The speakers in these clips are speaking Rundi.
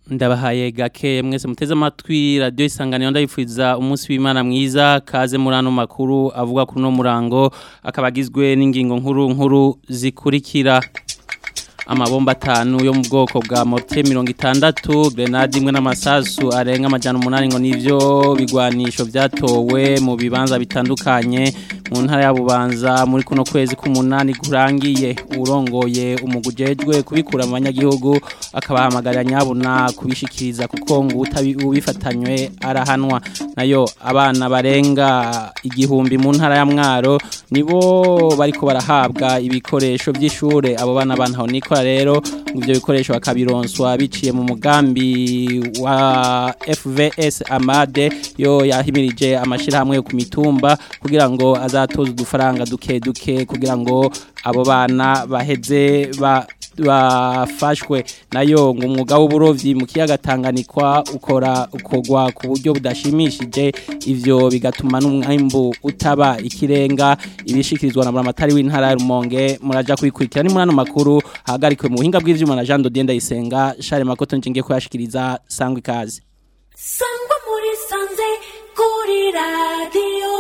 ndabahaye gake mwese muteze amatwi radiyo isanganiro ndabipfuza umunsi w'imana mwiza kaze muri ano makuru avuga kuri uno murango akaba agizwe n'ingingo nkuru nkuru zikurikira amabomba atanu yo mu bwoko bwa mote mirongo itandatu grenade imwe n'amasasu arenga amajana umunani ngo nivyo bigwanisho vyatowe mu bibanza bitandukanye mu ntara ya Bubanza muri kuno kwezi k'umunani kurangiye urongoye umugujejwe kubikura mu banyagihugu akabahamagarira nyabuna kubishikiriza kuko ngo ubifatanywe arahanwa nayo abana barenga igihumbi mu ntara ya Mwaro nibo bariko barahabwa ibikoresho by'ishure abo bana bantaho niko rero ivyo bikoresho bakabironswa biciye mu mugambi wa FVS Amade yo yahimirije amashirahamwe yo ku mitumba kugira ngo azatoza udufaranga duke duke kugira ngo abo bana baheze ba bafashwe nayo ngo umwuga w'uburovyi mu kiyaga Tanganikwa ukora ukogwa ku buryo budashimishije ivyo bigatuma n'umwimbu utaba ikirenga ibishikirizwa na Buramatari w'intara ya Rumonge muraja kubikurikira ni murano makuru hagarikwe mu buhinga bw'ivyuma na Jean Dodienda Isenga Charles Makoto ncingiye kuyashikiriza sangwe kazi sangwa muri sanze kuri radio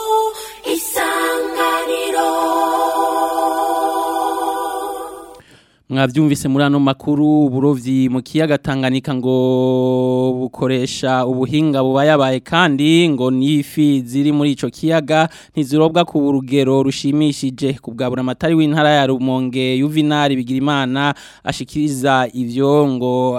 isanganiro mwavyumvise muri ano makuru uburovyi mu kiyaga Tanganyika ngo bukoresha ubuhinga bubayabaye kandi ngo nifi ziri muri ico kiyaga ntizirobwa ku rugero rushimishije kubwabura amatari w'intara ya Rumonge Juvenal Bigirimana ashikiriza ivyo ngo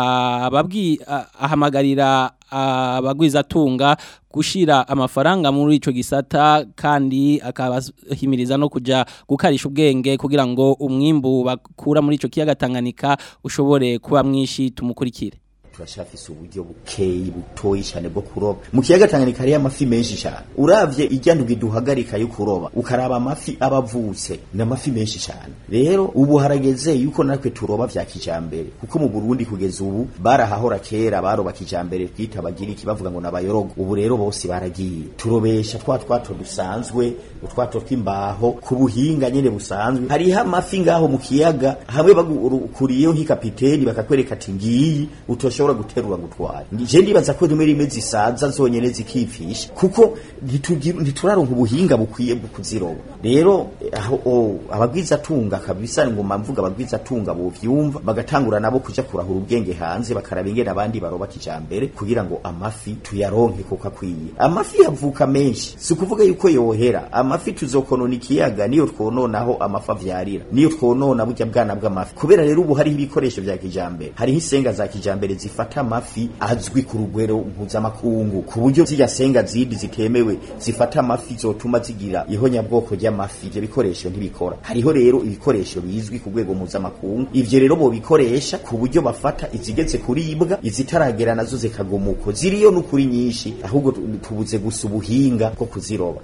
ababwi ahamagarira abagwizatunga gushira amafaranga muri ico gisata kandi akabahimiriza no kuja gukarisha ubwenge kugira ngo umwimbu bakura muri ico kiyaga Tanganyika ushobore kuba mwishi tumukurikire turashafise uburyo bukeyi butoyi cyane bwo kuroba mu kiyaga Tanganyika hari amafi menshi cyane uravye ijyandugi duhagarika yo kuroba ukaraba amafi abavutse n'amafi menshi cyane rero ubu harageze yuko natwe turoba vya kijambere kuko mu Burundi kugeza ubu barahahora kera baroba kijambere twita bagiriki bavuga ngo nabayorogo ubu rero bose baragiye turobesha twa twato dusanzwe utwato tw'imbaho ku buhinga nyene busanzwe hariho amafi ngaho mu kiyaga hamwe bagukuriyeho nk'ikapiteni bakakwereka ati ngiyi utosho ushobora guterura gutwara je ndibaza ko rimwe rimwe zisaza zonyene zikipfisha kuko ntituraronka ubuhinga bukwiye bwo kuziroba rero aho abagwiza tunga kabisa ngo mvuga abagwiza tunga bo vyumva bagatangura nabo kuja kurahura ubwenge hanze bakaraba ingene abandi baroba kijambere kugira ngo amafi tuyaronke kuko akwiye amafi yavuka menshi si kuvuga yuko yohera amafi tuzokonona ikiyaga niyo twononaho amafi avyarira niyo twonona burya bwana bw'amafi kubera rero ubu hariho ibikoresho vya kijambere hariho isenga za kijambere zifata amafi azwi ku rugwero mpuzamakungu ku buryo zirya senga zindi zitemewe zifata amafi zotuma zigira ihonyabwoko ry'amafi ivyo bikoresho ntibikora hariho rero ibikoresho bizwi ku rwego mpuzamakungu ivyo rero bo bikoresha ku buryo bafata izigeze kuribwa izitaragera nazo zikagumuko ziriyo n'ukuri nyinshi ahubwo tubuze gusa ubuhinga bwo kuziroba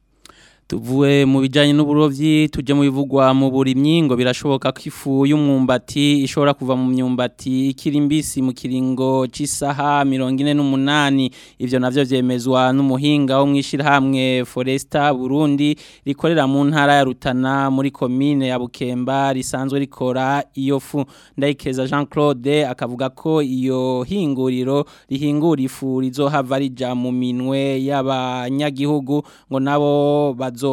tuvuye mu bijyanye n'uburovyi tujya mu bivugwa mu burimyi ngo birashoboka ko ifu y'umwumbati ishobora kuva mu myumbati ikiri mbisi mu kiringo cy'isaha mirongo ine n'umunani ibyo nabyo byemezwa n'umuhinga wo mu ishyirahamwe foresta burundi rikorera mu ntara ya rutana muri komine ya bukemba risanzwe rikora iyo fu ndayikeza jean claude akavuga ko iyo hinguriro rihingura ifu rizohava rija mu minwe y'abanyagihugu ngo nabo bazo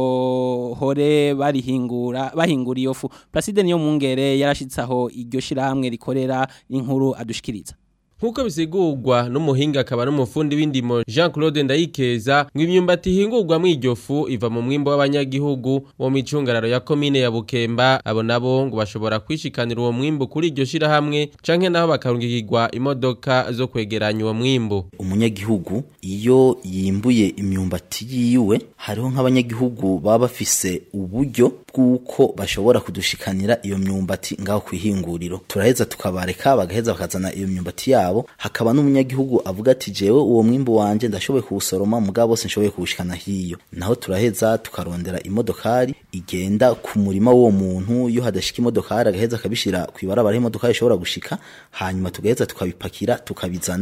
hore barihingura bahingura iyo fu Placide niyo mungere yarashitsaho iryo shirahamwe rikorera inkuru adushikiriza Nkuko bisigurwa n'umuhinga akaba n'umufundi w'indimo Jean Claude Ndayikeza ngo imyumbati ihingurwa mu iryo fu iva mu mwimbo w'abanyagihugu wo mu icungararo ya komine ya Bukemba abo nabo ngo bashobora kwishikanira uwo mwimbo kuri iryo shirahamwe canke naho bakarungikirwa imodoka zo kwegeranya uwo mwimbo umunyagihugu iyo yimbuye imyumbati yiwe hariho nk'abanyagihugu baba bafise uburyo bw'uko bashobora kudushikanira iyo myumbati ngaho kwihinguriro turaheza tukabareka bagaheza bakazana iyo myumbati yabo hakaba n'umunyagihugu avuga ati jewe uwo mwimbu wanje ndashoboye kuwusoroma mugabo bose nshoboye kuwushikana hiyo naho turaheza tukarondera imodokari igenda ku murima w'uwo muntu iyo hadashika imodokari agaheza akabishira kw'ibarabara imodokari ishobora gushika hanyuma tugaheza tukabipakira tukabizana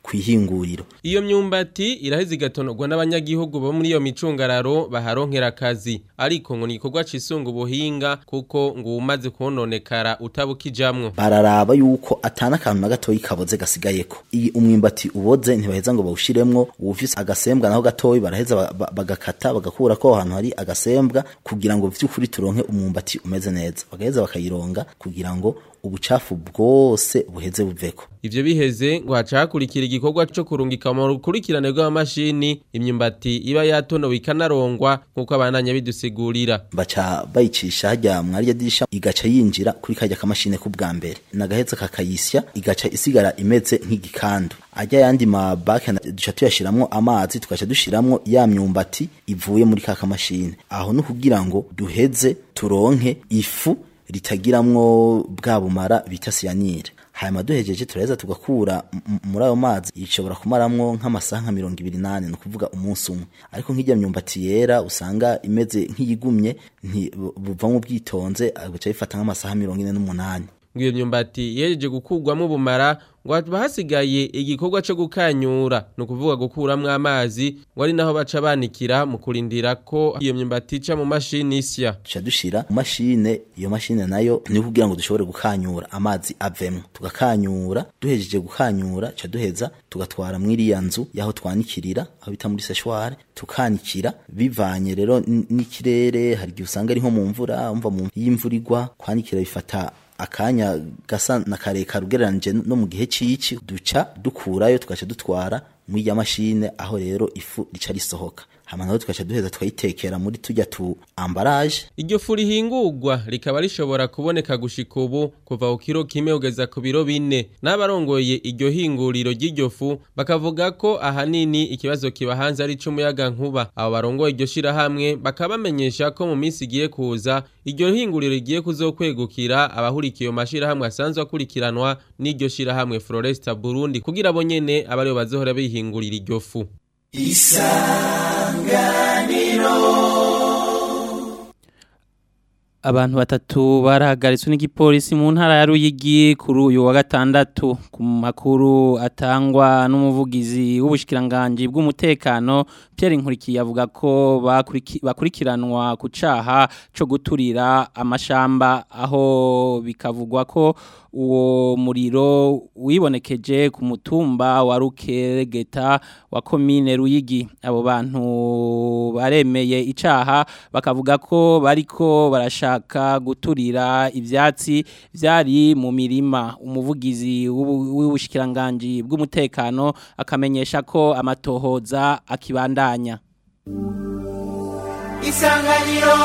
kwihinguriro Iyo myumbati iraheze igatonorwa n'abanyagihugu bo muri iyo micungararo baharonkera akazi ariko ngo ni igikorwa cisunga ubuhinga kuko ngo umaze kononekara utabukijamwo bararaba yuko atana akantu na gatoyi kaboze gasigayeko iyi umwimbati uboze ntibaheza ngo bawushiremwo uwufise agasembwa naho gatoyi baraheza ba- ba- bagakata bagakura ko aho hantu hari agasembwa kugira ngo vy'ukuri turonke umwumbati umeze neza bagaheza bakayironga kugira ngo ubucafu bwose buheze buveko Ivyo biheze ngo haca hakurikira igikorwa co kurungika mu rukurikirane rw'amamashini imyumbati iba yatonowe ikanarongwa nk'uko abananya bidusigurira. baca bayicisha hajya mwarya dirisha igaca yinjira kuri kajya kamashine k'ubwa mbere nagaheza kakayisya igaca isigara imeze nk'igikandu ajya yandi mabake na- duca tuyashiramwo amazi tugaca dushiramwo ya myumbati ivuye muri ka kamashine aho ni kugira ngo duheze turonke ifu ritagiramwo bwa bumara bita siyanire hanyuma duhejeje turaheza tugakura m- m- muri ayo mazi ishobora kumaramwo nk'amasaha nka mirongo ibiri nane ni ukuvuga umunsi umwe ariko nk'ijya myumbati yera usanga imeze nk'iyigumye nti- bu- buvamwo ubwitonze agaca bifata nk'amasaha mirongo ine n'umunani ngo iyo myumbati yejeje gukurwamo ubumara ngo haba hasigaye igikorwa co gukanyura ni ukuvuga gukuramwo amazi ngo ari naho baca banikira mu kurindira ko iyo myumbati ica mu mashini isya duca dushira mu mashine iyo mashine nayo ni kugira ngo dushobore gukanyura amazi avemwo tugakanyura duhejeje gukanyura ca duheza tugatwara mw'iriya nzu yaho twanikirira aho bita muri seshware tukanikira bivanye rero n- n'ikirere hari igihe usanga ari nko mu mvura umva mu iyo imvura igwa kwanikira bifata akanya gasa na karekare ugereranije no mu gihe cici duca dukurayo tugaca dutwara muri ya mashine aho rero ifu rica risohoka hama naho tugaca duheza tukayitekera muri tujya tu ambaraje iryo fu rihingurwa rikaba rishobora kuboneka gushika ubu kuva ku kiro kimwe kugeza ku biro bine n'abarongoye iryo hinguriro ry'iryo fu bakavuga ko ahanini ikibazo kiba hanze ari c'umuyaga nkuba abo barongoye iryo shirahamwe bakaba bamenyesha ko mu minsi igiye kuza iryo hinguriro rigiye kuzokwegukira abahurikiye mu mashirahamwe asanzwe akurikiranwa n'iryo shirahamwe Floresta Burundi kugira abo nyene abe aribo bazohora bihingurira iryo fu Abantu batatu barahagaritswe n'igipolisi mu ntara ya Ruyigi kuri uyu wa gatandatu ku makuru atangwa n'umuvugizi w'ubushikiranganje bw'umutekano Pierre Nkurikiye avuga ko bakuriki- bakurikiranwa ku caha co guturira amashamba aho bikavugwa ko uwo muriro wibonekeje ku mutumba wa Rukeregeta wa komine Ruyigi abo bantu baremeye icaha bakavuga ko bariko barashaka guturira ivyatsi vyari mu mirima umuvugizi w'ubu- w'ubushikiranganje bw'umutekano akamenyesha ko amatohoza akibandanya isanganiro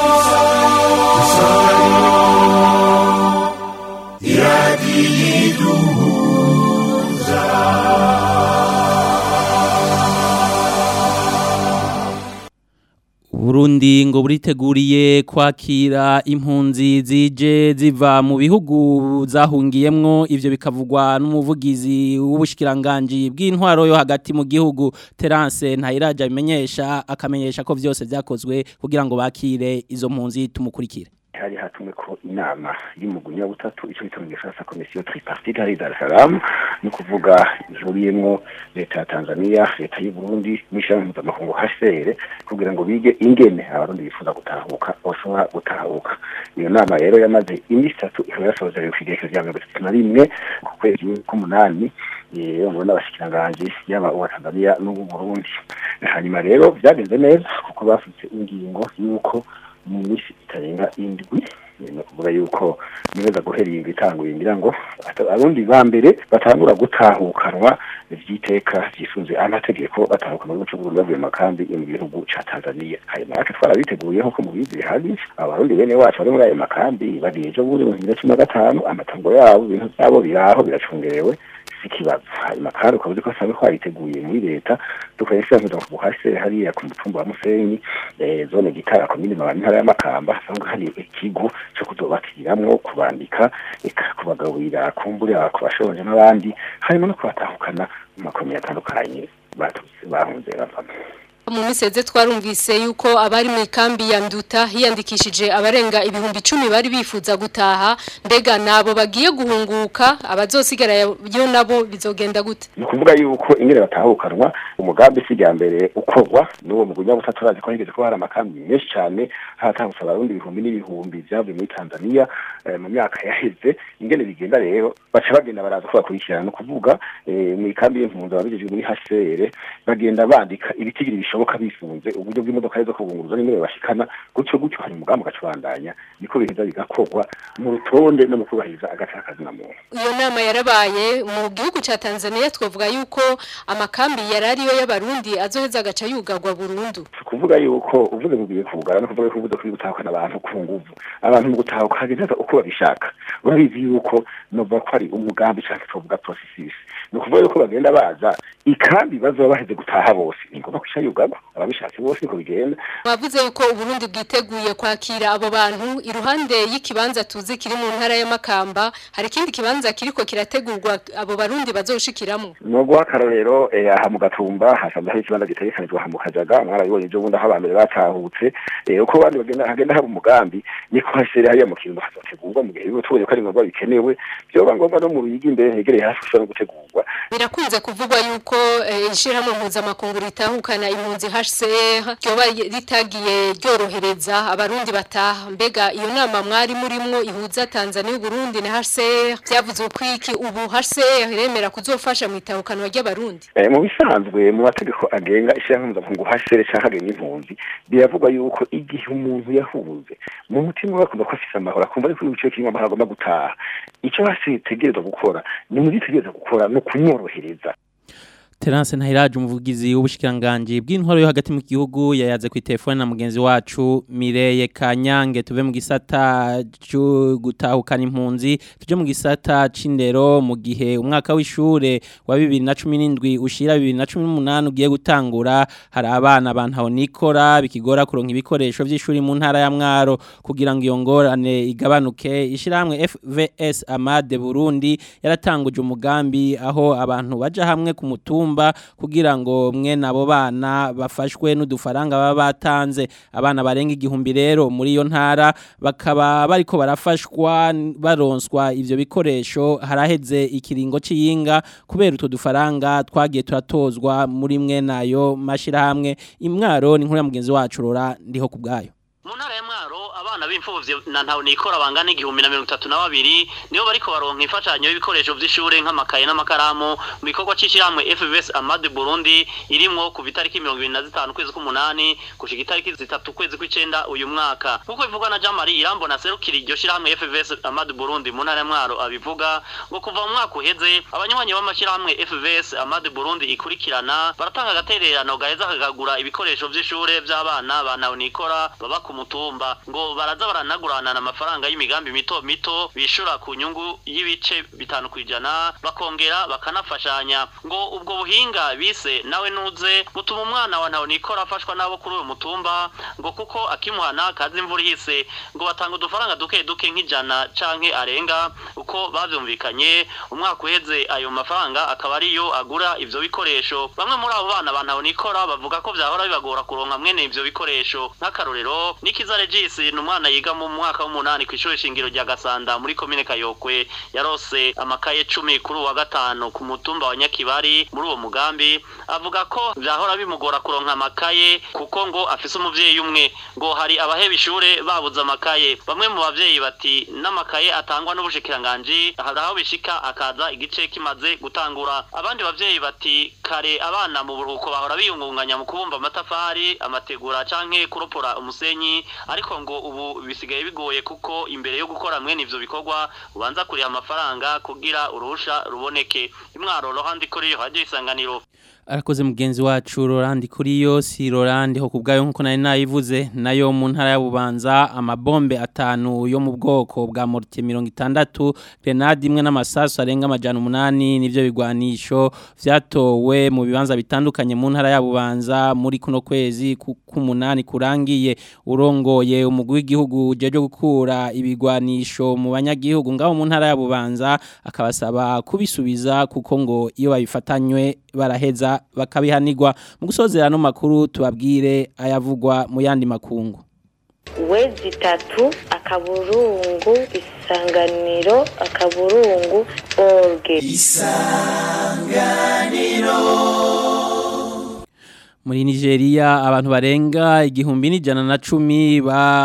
Burundi ngo buriteguriye kwakira impunzi zije ziva mu bihugu zahungiyemwo ivyo bikavugwa n'umuvugizi w'ubushikiranganje bw'intwaro yo hagati mu gihugu Terence Ntayiraja bimenyesha akamenyesha ko vyose vyakozwe kugira ngo bakire izo mpunzi tumukurikire hari hatumwe ko inama y'umugunya butatu ico bita mu gifaransa komisiyo tripartite hari Dar es Salaam ni kuvuga ihuriyemwo leta ya Tanzania leta y'u Burundi n'ishami mpuzamakungu HCR kugira ngo bige ingene abarundi bifuza gutahuka bashobora gutahuka iyo nama rero yamaze iminsi itatu ikaba yasozerewe ku igerekezo rya mirongo itatu na rimwe ku kwezi k'umunani yewe ngo n'abashikiranganje yaba uwa Tanzania n'ubu Burundi hanyuma rero byagenze neza kuko bafite ingingo y'uko mu minsi itarenga indwi ni ukuvuga yuko nibeza guhera iyi itanguye ngira ngo ata- abundi ba mbere batangura gutahukanwa vy'iteka vyisunze amategeko batahuka mu gihugu c'Uburundi bavuye mu makambi yo mu gihugu ca Tanzania hanyuma natwe twarabiteguyeho ko mubizi bihari abarundi bene wacu bari muri ayo makambi bari ejo bundi mu bibiri na cumi na gatanu amatongo yabo ibintu vyabo biraho biracungerewe sikibazo hanyuma kandi ukaba uzi ko asanzwe twariteguye muri leta dukoresha kugira ngo buhase hariya ku mutumba wa Musenyi eh, zone gitara komine mabani ntara y'amakamba hasanzwe hari ikigo cyo kuzobatiramwo kubandika eka kubagaburira kumburira ku bashonje n'abandi harimo no kubatahukana mu makomine atandukanye baturutse bahunze bavamo mu miseze twarumvise yuko abari mu ikambi ya nduta hiyandikishije abarenga ibihumbi icumi bari bifuza gutaha mbega nabo bagiye guhunguka abazosigara yo nabo bizogenda gute ni ukuvuga yuko ingene batahukanwa umugambi si rya mbere ukorwa n'uwo mugunya butatu urazi ko higeze ko hari amakambi menshi cyane hatangutse abarundi ibihumbi n'ibihumbi vyavuye muri tanzania eh, mu myaka yaheze ingene bigenda rero baca bagenda baraza ko bakurikirana ni ukuvuga eh, mu ikambi y'impunzi ababijejwe muri hcr bagenda bandika ibitigiri bishoboka bifunze uburyo bw'imodoka zo kubunguruza n'ingene bashikana gutyo gutyo hari umugambi ugacubandanya niko biheza bigakorwa mu rutonde no mu kubahiriza agacakazi na muntu iyo nama yarabaye mu gihugu ca Tanzania twavuga yuko amakambi yarariyo y'abarundi azoheza agaca yugagwa burundu kuvuga yuko uvuze ngo ugiye kugara no kuvuga ko uvuze ko gutahukana abantu ku nguvu abantu mu gutahuka hagenda uko babishaka urabizi yuko nova ko ari umugambi cyangwa tuvuga processus ni ukuvuga yuko bagenda baza ikambi bazoba baheze gutaha bose ni ngombwa kwisha yugagwa ababishatse bose niko bigenda Mwavuze yuko Uburundi bwiteguye kwakira abo bantu iruhande y'ikibanza tuzi kiri mu ntara y'Amakamba hari ikindi kibanza kiriko kirategurwa abo barundi bazoshikiramo no guha akarorero eh, aha mu gatumba hasanzwe hari ikibanza gitegekanijwe aha mu kajaga mwarabibonye ejo bundi aho abambere batahutse eh, uko abandi bagenda hagenda haba umugambi niko hasere hariya mu kirundo hazotegurwa mu gihe biba tubonye ko ari ngombwa bikenewe vyoba ngombwa no mu ruyigi imbere hegereye hafi ushobora no gutegurwa birakunze kuvugwa yuko eh, ishirahamwe mpuzamakungu ritahukana impunzi HCR ryoba ritagiye ryorohereza abarundi bataha mbega iyo nama mwari murimwo ihuza Tanzania n'Uburundi na HCR vyavuze ko iki ubu HCR iremera kuzofasha mu itahukanwa ry'abarundi Eh, mu bisanzwe mu mategeko agenga ishyirahamwe mpuzamakungu hasere canke agenga impunzi biravugwa yuko igihe umuntu yahunze mu mutima we akumva ko afise amahoro akumva ariko ibice kirimo amahoro agomba gutaha ico hasi itegerezwa gukora ni mu gitegereza gukora no kumworohereza Terence Ntahiraje umuvugizi w'ubushikiranganje bw'intwaro yo hagati mu gihugu yayaze ku telefone na mugenzi wacu Mireye Kanyange tuve mu gisata cyo gutahukana impunzi tuje mu gisata c'indero mu gihe umwaka w'ishure wa 2017 ushira 2018 ugiye gutangura hari abana bantaho nikora bikigora kuronka ibikoresho vy'ishuri mu ntara ya Mwaro kugira ngo iyo ngorane igabanuke ishiramwe FVS Amade Burundi yaratanguje umugambi aho abantu baja hamwe ku mutumba kugira ngo mwe nabo bana bafashwe n'udufaranga baba batanze abana barenga igihumbi rero muri iyo ntara bakaba bariko barafashwa baronswa ivyo bikoresho haraheze ikiringo c'iyinga kubera utwo dufaranga twagiye turatozwa muri mwe nayo mashirahamwe imwaro ni nkuru ya mugenzi wacu rora ndiho kubgayo mu ntara ya mwaro abana b'imfuvyi na ntawe nikora bangana igihumbi na mirongo itatu na babiri nibo bariko baronka imfashanyo y'ibikoresho vy'ishure nk'amakaye n'amakaramu mu gikorwa c'ishirahamwe FVS Amade Burundi irimwo kuva itariki mirongo ibiri na zitanu ukwezi k'umunani gushika itariki zitatu ukwezi kw'icenda uyu mwaka nk'uko bivugwa na Jean Marie Irambo na serukira iryo shirahamwe FVS Amade Burundi mu ntara ya mwaro abivuga ngo kuva mu mwaka uheze abanywanyi b'amashirahamwe FVS Amade Burundi ikurikirana baratanga agatererano gaheza kagagura ibikoresho vy'ishure vy'abana ba ntawe nikora baba ku mutumba ngo baraza baranagurana amafaranga y'imigambi mito mito bishura ku nyungu y'ibice bitanu kwijana bakongera bakanafashanya ngo ubwo buhinga bise nawe nuze butuma umwana wa ntawe nikora afashwa nabo kuri uyu mutumba ngo kuko akimuhana kazi imvura ihise ngo batanga udufaranga duke duke nk'ijana canke arenga uko bavyumvikanye umwaka uheze ayo mafaranga akaba ariyo agura ivyo bikoresho bamwe muri abo bana ba ntawe nikora bavuga ko vyahora bibagora kuronka mwene ivyo bikoresho nk'akarorero Nikiza Regis ni umwana yiga mu mwaka w'umunani ku ishuri shingiro rya Gasanda muri komine Kayokwe yarose amakaye cumi kuri uwa gatanu ku mutumba wa Nyakibari muri uwo mugambi avuga ko vyahora bimugora kuronka amakaye kuko ngo afise umuvyeyi umwe ngo hari abaheba ishure babuze amakaye bamwe mu bavyeyi bati n'amakaye atangwa n'ubushikiranganji hari aho bishika akaza igice kimaze gutangura abandi bavyeyi bati kare abana mu buruhuko bahora biyungunganya mu kubumba amatafari amategura canke kuropora umusenyi ariko ngo ubu bisigaye bigoye kuko imbere yo gukora mwene ivyo bikorwa ubanza kuriha amafaranga kugira uruhusha ruboneke imwaro rohandi kuri yo hajye isanganiro arakoze mugenzi wacu Rolandi kuri yo si Rolandi ho kubgayo nkuko nari nayivuze nayo mu ntara ya Bubanza amabombe atanu yo mu bwoko bwa mortier 60 grenade imwe n'amasasu arenga amajana umunani nivyo bigwanisho vyatowe mu bibanza bitandukanye mu ntara ya Bubanza muri kuno kwezi k'umunani kurangiye urongoye umugwi w'igihugu jeje gukura ibigwanisho mu banyagihugu ngaho mu ntara ya Bubanza akabasaba kubisubiza kuko ngo iyo babifatanywe baraheza baka- bakabihanirwa mu gusozera no makuru tubabwire ayavugwa mu yandi makungu wezi itatu akaburungu isanganiro akaburungu orge muri Nigeria abantu barenga igihumbi n'ijana na cumi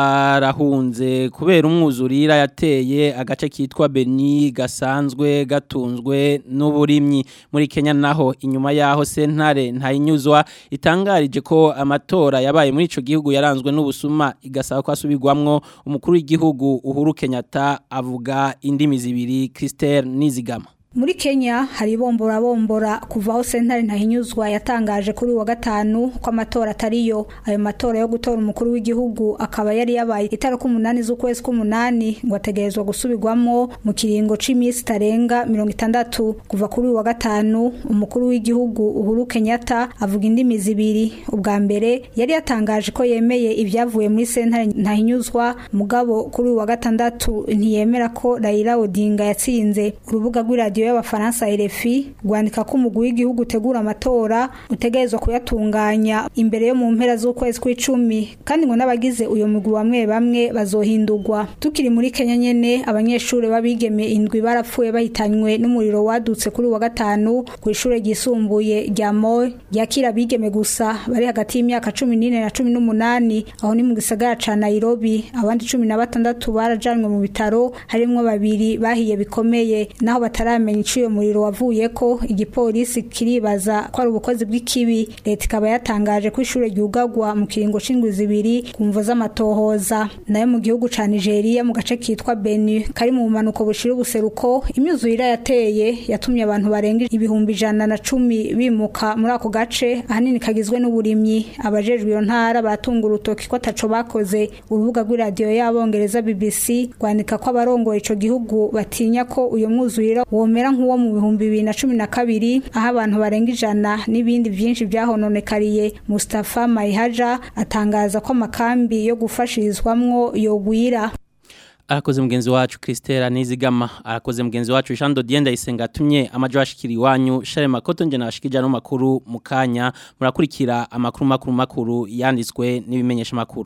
barahunze kubera umwuzurira yateye agace kitwa Beni gasanzwe gatunzwe n'uburimyi muri Kenya naho inyuma yaho sentare ntayinyuzwa itangarije ko amatora yabaye muri ico gihugu yaranzwe n'ubusuma igasaba ko asubirwamwo umukuru w'igihugu Uhuru Kenyatta avuga indimi zibiri Christelle Nizigama Muri Kenya hari bombora bombora kuva aho sentare ntahinyuzwa yatangaje kuri wa gatanu ko amatora atariyo ayo matora yo gutora umukuru w'igihugu akaba yari yabaye itariki umunani z'ukwezi k'umunani ngo ategerezwa gusubirwamo mu kiringo c'imisi tarenga mirongo itandatu kuva kuri wa gatanu umukuru w'igihugu Uhuru Kenyatta avuga indimi zibiri ubwa mbere yari yatangaje ko yemeye ibyavuye muri sentare ntahinyuzwa mugabo kuri wa gatandatu ntiyemera ko Raila Odinga yatsinze urubuga rw'iradiyo y'abafaransa RFI rwandika ko umugwi w'igihugu utegura amatora utegerezwa kuyatunganya imbere yo mu mpera z'ukwezi kw'icumi kandi ngo n'abagize uyo mugwi bamwe bamwe bazohindurwa tukiri muri Kenya nyene abanyeshuri babigeme indwi barapfuye bahitanywe n'umuriro wadutse kuri wa gatanu ku ishure ryisumbuye rya Moi ryakira abigeme gusa bari hagati y'imyaka cumi n'ine na cumi n'umunani aho ni mu gisagara ca Nairobi abandi cumi na batandatu barajanwe mu bitaro harimwo babiri bahiye bikomeye naho bataramenya ico uyo muriro wavuye ko igipolisi kiribaza ko ari ubukozi bw'ikibi leta ikaba yatangaje ko ishure ryugagwa mu kiringo c'indwi zibiri ku mvo z'amatohoza nayo mu gihugu ca Nigeria mu gace kitwa Benue kari mu bumanuko bushira ubuseruko imyuzurire yateye yatumye abantu barenga ibihumbi ijana na cumi bimuka muri ako gace ahanini kagizwe n'uburimyi abajejwe iyo ntara baratunga urutoki ko ataco bakoze urubuga rw'iradiyo y'abongereza BBC rwandika ko abarongoye ico gihugu batinya ko uyo mwuzurira womera nk'uwo mu bihumbi bibiri na cumi na kabiri aho abantu barenga ijana n'ibindi byinshi byahononekariye Mustafa Maihaja atangaza ko amakambi yo gufashirizwamwo yogwira arakoze mugenzi wacu Christelle Nizigama arakoze mugenzi wacu Jean Dodier Ndayisenga atumye amajo ashikira iwanyu Share Makoto nje nabashikija no makuru mukanya murakurikira amakuru makuru makuru yanditswe n'ibimenyesha makuru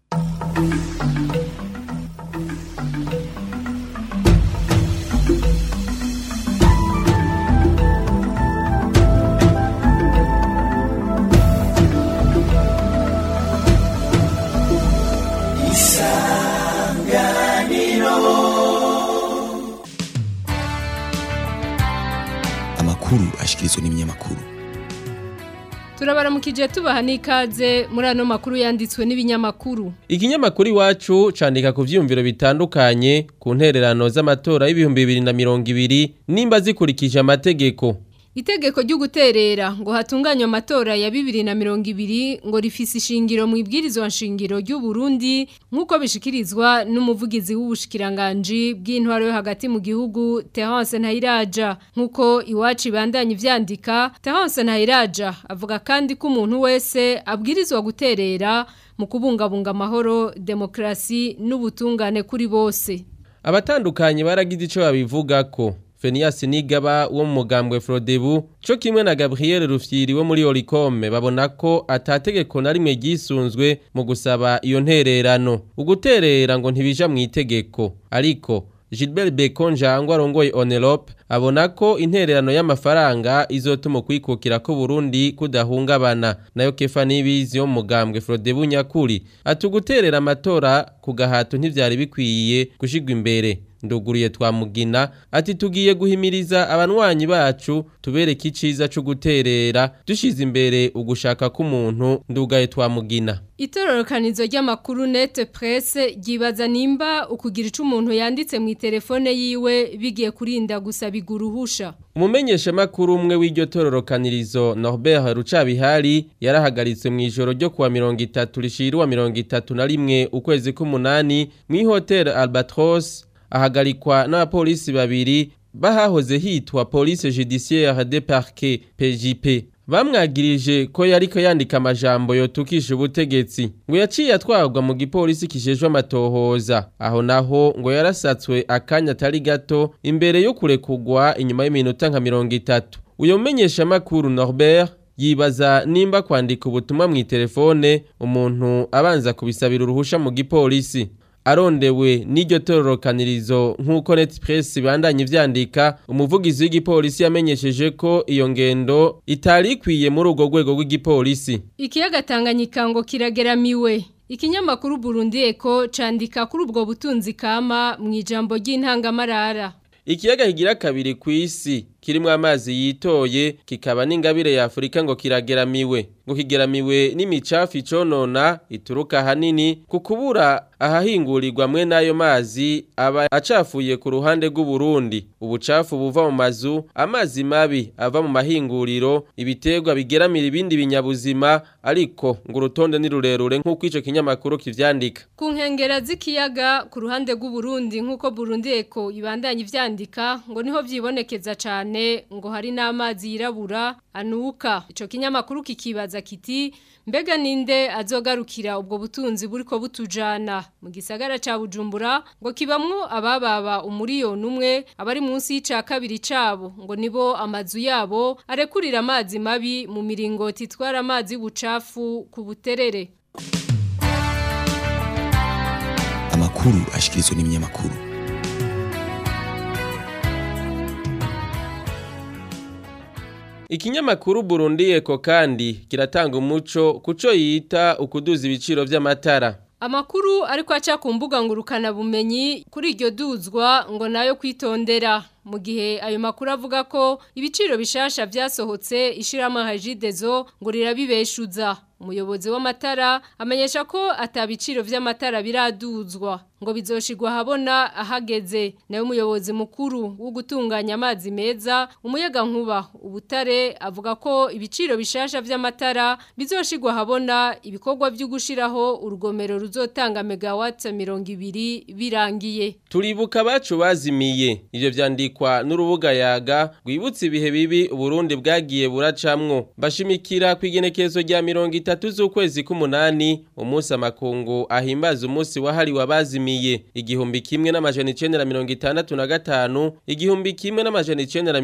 amakuru ashikirizwa n'ibinyamakuru turabaramukije tubaha n'ikaze muri ano makuru yanditswe n'ibinyamakuru Ikinyamakuru iwacu candika ku vyumviro bitandukanye ku ntererano z'amatora y'ibihumbi bibiri na mirongo ibiri nimba zikurikije amategeko. Itegeko ryo guterera ngo hatunganywe amatora ya bibiri na mirongo ibiri ngo rifise ishingiro mu ibwirizwa nshingiro ry'u Burundi nk'uko bishikirizwa n'umuvugizi w'ubushikiranganji bw'intwaro yo hagati mu gihugu Terence Ntayiraja nk'uko iwacu ibandanya ivyandika Terence Ntayiraja avuga kandi ko umuntu wese abwirizwa guterera mu kubungabunga amahoro demokrasi n'ubutungane kuri bose Abatandukanye baragize ico babivuga ko Fenias Nigaba wo mu mugambwe Frodebu cyo kimwe na Gabriel Rufyiri wo muri Oricome babona ko atategeko na rimwe gisunzwe mu gusaba iyo ntererano uguterera ngo ntibija mu itegeko ariko Gilbert Bekonja ngo arongoye Onelope abona ko intererano y'amafaranga izotuma kwikukira ko Burundi kudahungabana nayo Kefa Nibizi yo mu mugambwe Frodebu nyakuri atuguterera amatora ku gahato ntivyari bikwiye gushigwa imbere nduguriye twamugina ati tugiye guhimiriza abanwanyi bacu tubereke iciza cyo guterera dushize imbere ugushaka k'umuntu ndugaye twamugina Itororokanizo ry'amakuru net presse ryibaza nimba ukugira ico umuntu yanditse mu telefone yiwe bigiye kurinda gusa biguruhusha Umumenyesha makuru umwe w'iryo tororokanirizo Norbert Rucabihari yarahagaritse mu ijoro ryo kuwa 30 rishirwa 31 ukwezi k'umunani mu hotel Albatros ahagarikwa n'abapolisi babiri bahahoze hitwa police judiciaire de parquet PJP bamwagirije ko yariko yandika amajambo yotukisha ubutegetsi ngo yaciye atwarwa mu gipolisi kijejwe amatohoza aho naho ngo yarasatswe akanya atari gato imbere yo kurekugwa inyuma y'iminota nka mirongo itatu uyo mumenyesha makuru Norbert yibaza nimba kwandika ubutumwa mu telefone umuntu abanza kubisabira uruhusha mu gipolisi arondewe n'iryo tororokanirizo nk'uko Netpress bandanye ivyandika umuvugizi w'igipolisi yamenyesheje ko iyo ngendo itari ikwiye muri urwo rwego rw'igipolisi Ikiyaga Tanganyika ngo kirageramiwe. Ikinyamakuru Burundi Eko candika kuri ubwo butunzi kama mu ijambo ry'intangamarara. Ikiyaga kigira kabiri ku isi kirimo amazi yitoye kikaba n'ingabire ya Afurika ngo kirageramiwe ngo kigeramiwe n'imicafu iconona ituruka hanini ku kubura ahahingurirwa mwe n'ayo mazi aba acafuye ku ruhande rw'u Burundi ubucafu buva mu mazu amazi mabi ava mu mahinguriro ibiterwa bigeramira ibindi binyabuzima ariko ngo urutonde ni rurerure nk'uko ico kinyamakuru kivyandika Ku nkengera z'ikiyaga ku ruhande rw'u Burundi nk'uko Burundi Eko ibandanya ivyandika ngo niho vyibonekeza cane ngo hari n'amazi yirabura anuka ico kinyamakuru kikibaza kiti mbega ninde azogarukira ubwo butunzi buriko butujana mu gisagara ca Bujumbura ngo kibamwo abababa umuriyoni umwe abari munsi y'ica kabiri cabo ngo nibo amazu yabo arekurira amazi mabi mu miringoti itwara amazi y'ubucafu ku buterere amakuru ashikirizwa n'ibinyamakuru Ikinyamakuru Burundi Eko kandi kiratanga umuco kuco yita ukuduza ibiciro vy'amatara. Amakuru ariko aca ku mbuga ngurukana bumenyi kuri iryo duzwa ngo nayo kwitondera mu gihe ayo makuru avuga ko ibiciro bishasha vyasohotse ishirama hajidezo ngo rirabibeshuza umuyobozi w'amatara amenyesha ko atabiciro vy'amatara biraduzwa ngo bizoshigwa habona ahageze nayo umuyobozi mukuru wo gutunganya amazi meza umuyaga nkuba ubutare avuga ko ibiciro bishasha vy'amatara bizoshigwa habona ibikorwa byo gushiraho urugomero ruzotanga megawatt 200 birangiye Turibuka bacu bazimiye ivyo vyandikwa n'urubuga yaga rwibutse ibihe bibi Burundi bwagiye buracamwo bashimikira kwigenekezo rya 30 z'ukwezi k'umunani umunsi amakungu ahimbaza umunsi wahariwe abazimiye igihumbi kimwe n'amajana 965 igihumbi kimwe n'amajana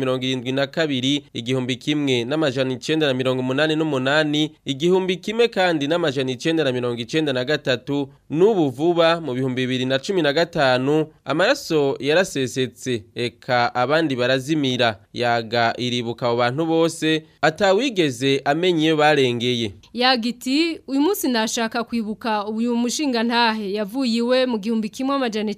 972 igihumbi kimwe n'amajana 988 igihumbi kimwe kandi n'amajana 993 n'ubu vuba mu bihumbi 2015 amaraso yarasesetse eka abandi barazimira yaga iribuka abo bantu bose atawigeze amenye iyo barengeye Yagiti uyu munsi nashaka kwibuka uyu mushinga ntahe yavuye iwe mu gihumbi kimwe amajana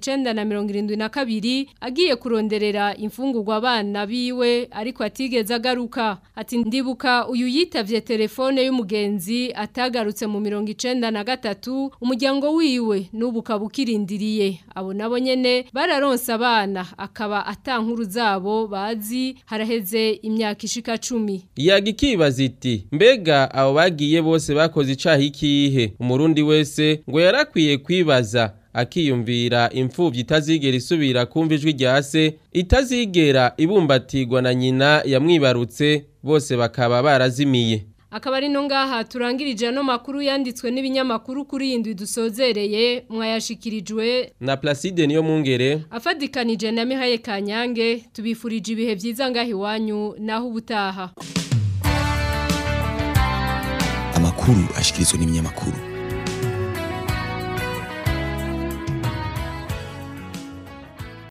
972 agiye kuronderera imfungurwa abana biwe ariko atigeze agaruka ati ndibuka uyu yitavye telefone y'umugenzi atagarutse mu 93 umuryango wiwe n'ubu kabukirindiriye abo nabo nyene bararonse abana akaba atankuru zabo bazi haraheze imyaka ishika 10 yaga ikibaza iti mbega abo bagiye bose bakoze icaha ikihe umurundi wese ngo yarakwiye kwibaza akiyumvira imfuvyi itazigera isubira kumva ijwi rya se itazigera ibumbatirwa na nyina yamwibarutse bose bakaba barazimiye akaba ari no ngaha turangirije ano makuru yanditswe n'ibinyamakuru kuri iyi ndwi dusozereye mwayashikirijwe na Placide niyo mungere afadikanije na Mihaye Kanyange tubifurije ibihe byiza ngaha iwanyu naho ubutaha amakuru ashikirizwa n'ibinyamakuru